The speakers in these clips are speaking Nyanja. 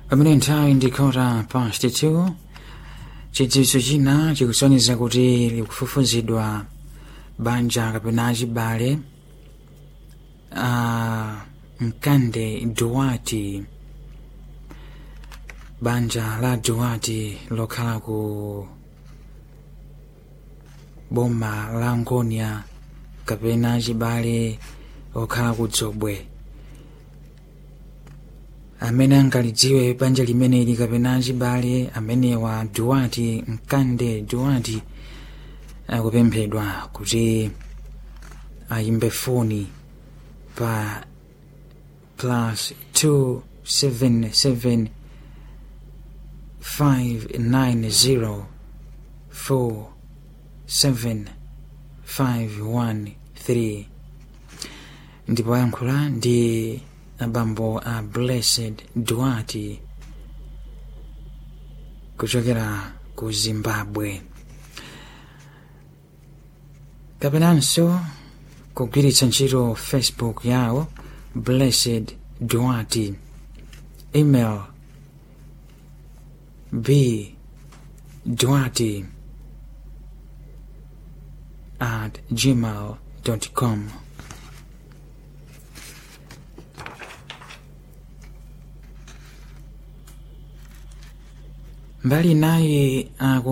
pamene nthawi ndikhota past 2 chidziwitso china chikusonyeza kuti likufufuzidwa banja kapena achibale a mkande duwati banja la duwati lokhala ku boma la ngonia kapena achibale okhala ku dzobwe amene angalidziwe banja limeneli kapena achibale amenewa duwati mkande duwati akupemphedwa kuti ayimbe foni pa plus 277 590 47513 ndipo ayankhula ndi abambo a blessed duati kuchokera ku zimbabwe kapenanso kugwiritsa ntchito facebook yawo blessed duati email b duati at gmail com mbali naye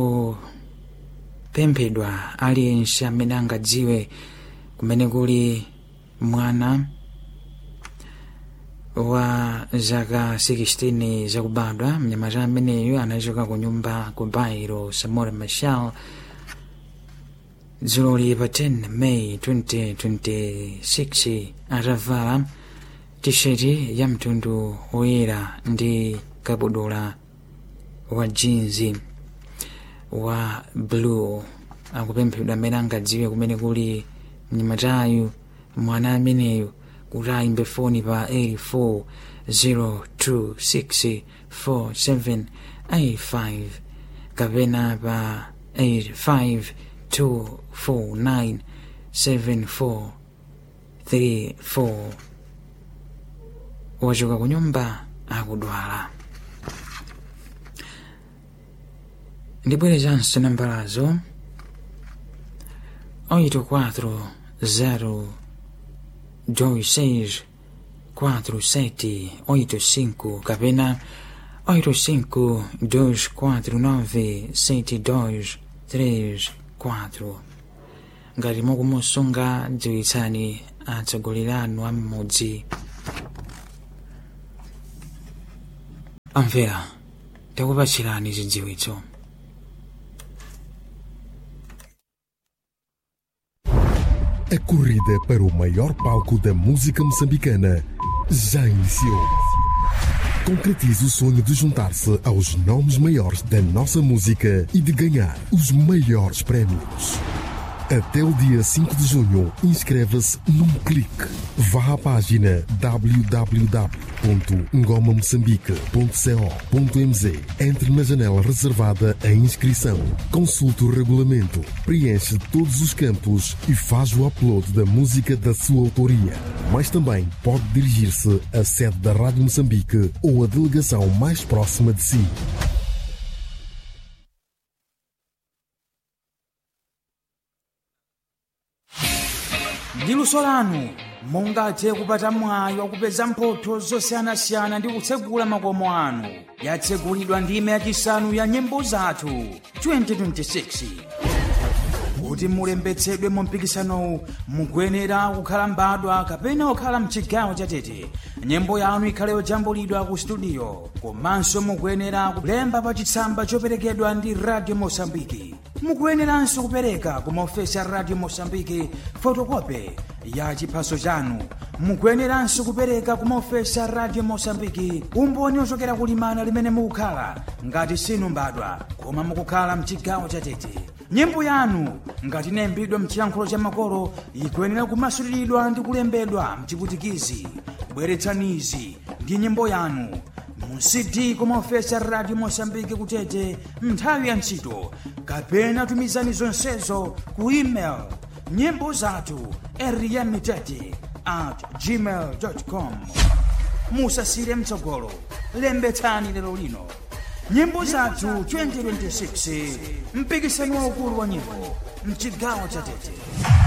akupemphedwa aliyense amene angadziwe kumene kuli mwana wa zaka 16 zakubadwa mnyamata ameneyo anachoka ku nyumba ku bairo samora machal dzuloli pa 10 may 2026 atavala tisheti ya mtundu woyera ndi kabudula wa jinzi wa blue akupemphedwa amene angadziwe kumene kuli mnyamatayu mwana ameneyo kuti ayimbe foni pa 84026475 kapena pa 852497434 wachoka ku nyumba akudwala ndibwerezanso nambalazo 84 0 26 47 85 kapena 85 249 72 34 ngati mukumusunga dziwitsani atsogoleri anu am'mudzi amvera takupatsirani zidziwitso A corrida para o maior palco da música moçambicana já iniciou. Concretize o sonho de juntar-se aos nomes maiores da nossa música e de ganhar os maiores prémios. Até o dia 5 de junho, inscreva-se num clique. Vá à página www.ngomamoçambique.co.mz Entre na janela reservada à inscrição. Consulte o regulamento, preenche todos os campos e faz o upload da música da sua autoria. Mas também pode dirigir-se à sede da Rádio Moçambique ou à delegação mais próxima de si. ndi luso lanu mungathe kupata mwayi wakupeza mphotho zosiyanasiyana ndi kutsegula makomo anu yatsegulidwa ndime yachisanu ya nyimbo zathu 2026 kuti mulembetsedwe mu mpikisanowu mukuyenera kukhala mbadwa kapena kukhala mchigawo chatete nyimbo yanu ikhale yojambulidwa ku studio komanso mukuyenera kulemba pa chitsamba choperekedwa ndi radio mosambiki mukuyeneranso kupereka ku maofesi a radio mosambiki fotokope ya chiphaso chanu mukuyeneranso kupereka ku maofesi a radio mosambiki umboni ochokera kulimana limene mukukhala ngati sinu mbadwa koma mukukhala mchigawo chatete nyimbo yanu ngati inayimbidwa mchiyankhulo cha makolo ikuyenera kumasuliridwa ndi kulembedwa mchiputikizi bweretsanizi ndi nyimbo yanu mu cd kumaofesi a radio mosambiki kutete nthawi ya ntchito kapena tumizani zonsezo ku email nyimbo zathu eriyamitete at gmail com musasire mtsogolo lembetsani lero lino nyimbo zathu 2026 mpikisano waukulu wa nyimbo mchigawo cha tete